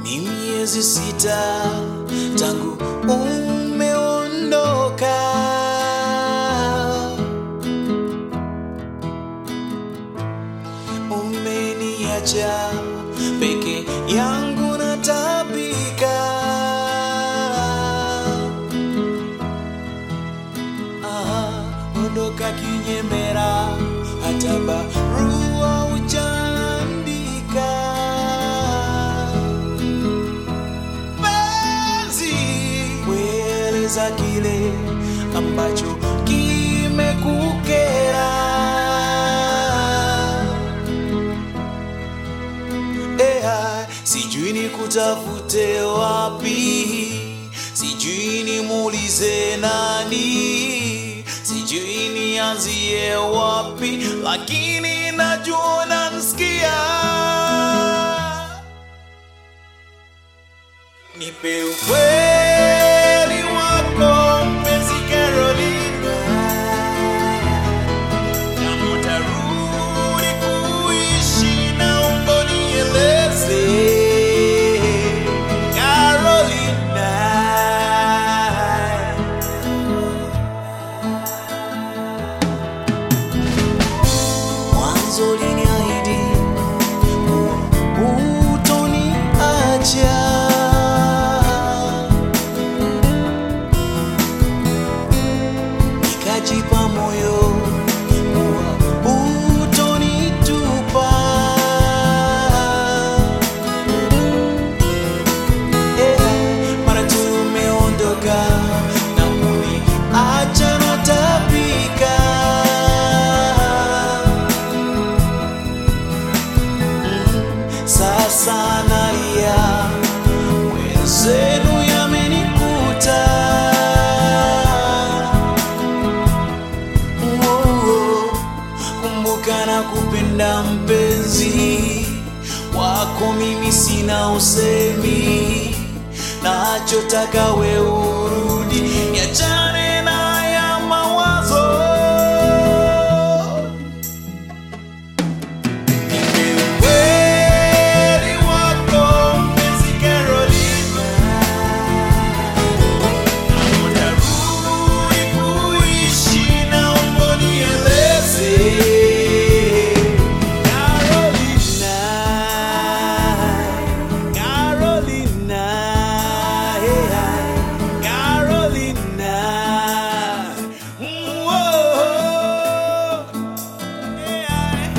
Ni miezi sita tangu umeondoka, umeniacha peke yangu natabika. Ah, ondoka kinyemera, hata barua hujaandika. Penzi, kueleza kile ambacho kimekukera. Ea, sijui ni kutafute wapi, sijui nimuulize nani, sijui nianzie wapi, lakini najua nansikia. Nipe ukweli wako mpenzi Carolina, kama utarudi kuishi naomba nieleze Carolina. Mwanzo uliniahidi kuwa hutoniacha. Nikajipa moyo kuwa hutonitupa. Eh, mara tu umeondoka na kuniacha natapika. Sasa nalia, mwenzenu yamenikuta. Oh, Kumbuka na kupenda mpenzi wako, mimi sina usemi, nachotaka we urudi, niachane na ya mawazo Nipe ukweli wako mpenzi Carolina, kama utarudi kuishi naomba nieleze Carolina, Carolina, yeah, Carolina, mm, whoa, yeah.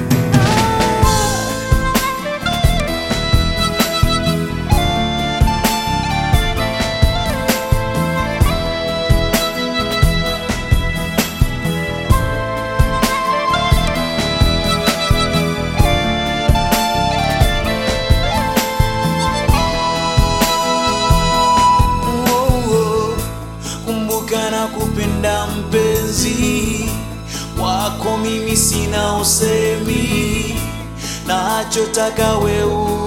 Oh, kumbuka na kupenda mpenzi wako, mimi sina usemi, nachotaka we